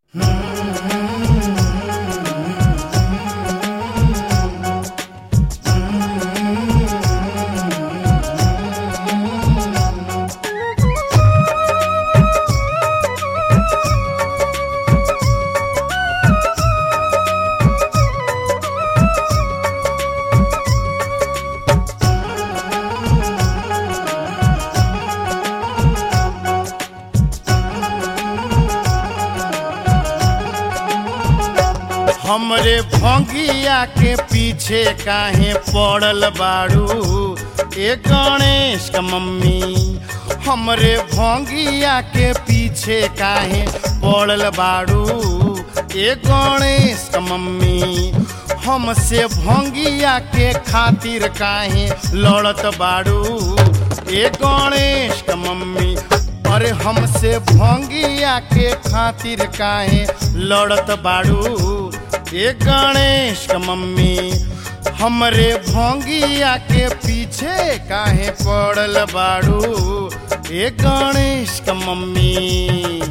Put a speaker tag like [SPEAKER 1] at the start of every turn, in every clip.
[SPEAKER 1] हमरे भंगिया के पीछे काहे पड़ल बाड़ू ए गणेश का मम्मी हमरे भंगिया के पीछे काहे पड़ल बाड़ू ए गणेश का मम्मी हमसे भंगिया के खातिर काहे लड़त बाड़ू ए गणेश का मम्मी अरे हमसे भंगिया के खातिर काहे लड़त बाड़ू ए गणेश का मम्मी हमरे भंगिया के पीछे काहे पड़ल बाड़ू ए गणेश का मम्मी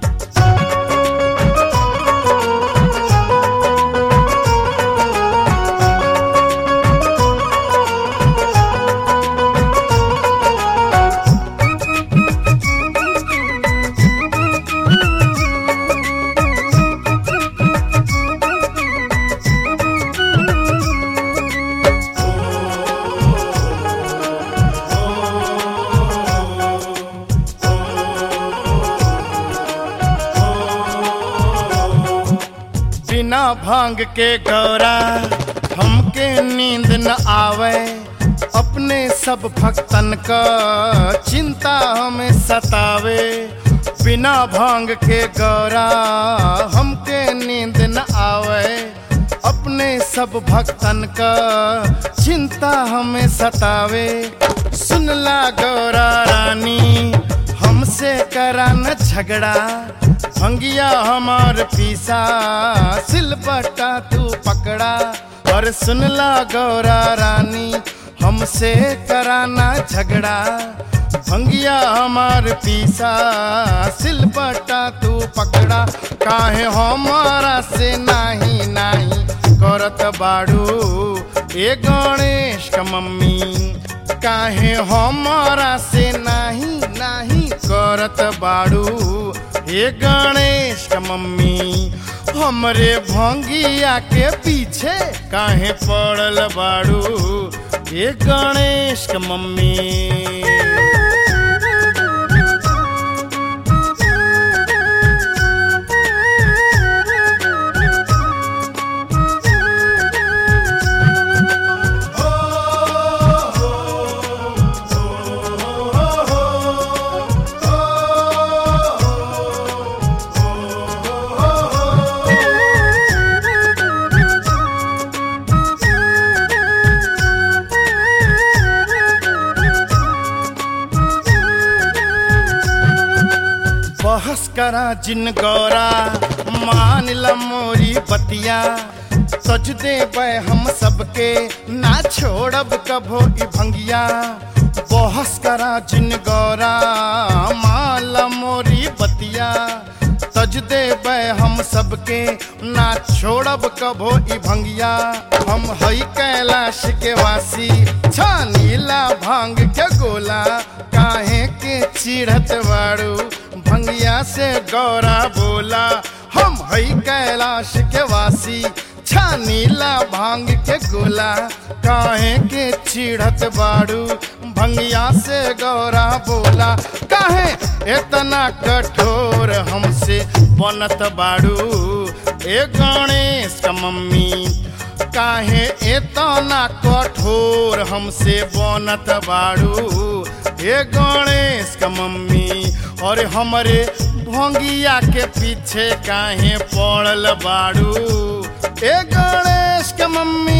[SPEAKER 1] बिना भांग के गौरा हमके नींद न आवे अपने सब भक्तन का चिंता हमें सतावे बिना भांग के गौरा हमके नींद न आवे अपने सब भक्तन का चिंता हमें सतावे सुनला गौरा रानी हमसे करा न झगड़ा भंगिया हमार पीसा सिलबटा तू पकड़ा और सुनला गौरा रानी हमसे कराना झगड़ा भंगिया हमार पीसा सिलबटा तू पकड़ा काहे हमारा से नाही नाही करत बाड़ू ए गणेश का मम्मी काहे हमारा से नाही नाही करत बाड़ू हे गणेश का मम्मी हमरे भंगिया के पीछे काहे पड़ल बाड़ू हे गणेश का मम्मी बहस करा जिन गौरा मान ला मोरी बतिया सज दे हम सबके ना छोड़ब कभो ई भंगिया बहस करा जिन गौरा मान ला मोरी बतिया तज दे हम सबके ना छोड़ब कभो ई भंगिया हम हई कैलाश के वासी छानीला भांग के गोला काहे के चिढ़त बाड़ू भंगिया से गौरा बोला हम हई कैलाश के वासी छानीला भांग के गोला काहे के चिढ़त बाड़ू भंगिया से गौरा बोला काहे इतना कठोर हमसे बनत बाड़ू ए गणेश का मम्मी काहे इतना कठोर हमसे बनत बाड़ू ए गणेश का मम्मी और हमरे भोंगिया के पीछे काहे पड़ल बाड़ू ए गणेश के मम्मी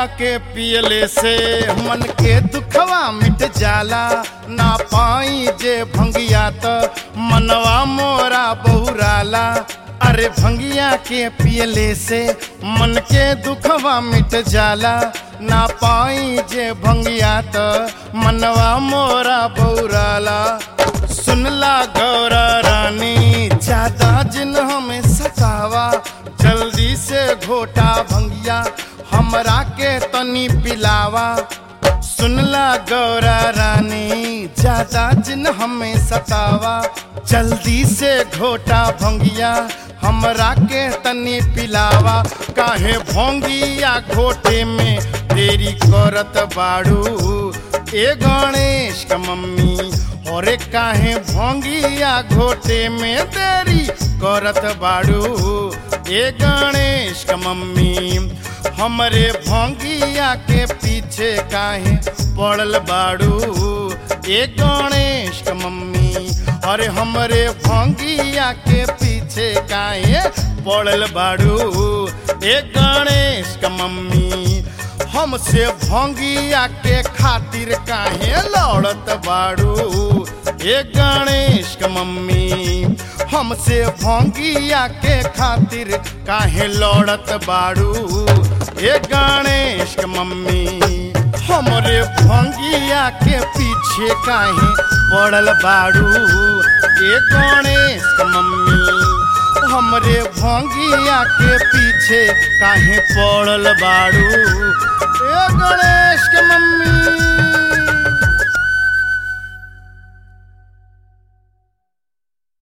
[SPEAKER 1] के पियले से मन के दुखवा मिट जाला ना पाई जे भंगिया त मनवा मोरा बहुराला अरे भंगिया के पियले से मन के दुखवा मिट जाला ना पाई जे भंगिया त मनवा मोरा बहुराला सुनला गौरा रानी ज्यादा जिन हमें सतावा जल्दी से घोटा भंगिया हमरा के तनी पिलावा सुनला गौरा रानी ज्यादा जिन हमें सतावा जल्दी से घोटा भंगिया हमरा के तनी पिलावा काहे भोंगिया घोटे में देरी करत बाड़ू ए गणेश का मम्मी और काहे भोंगिया घोटे में देरी करत बाड़ू ए गणेश का मम्मी हमरे भोंगिया के पीछे काहे पड़ल बाड़ू ए गणेश का मम्मी अरे हमरे भोंगिया के पीछे काहे पड़ल बाड़ू ए गणेश का मम्मी हमसे भोंगिया के खातिर काहे लड़त बाड़ू ए गणेश का मम्मी हमसे भोंगिया के खातिर काहे लड़त बाड़ू ए गणेश का मम्मी हमरे भोंगिया के पीछे काहे पड़ल बाड़ू ए गणेश का मम्मी हमरे भोंगिया के पीछे काहे पड़ल बाड़ू ए गणेश के मम्मी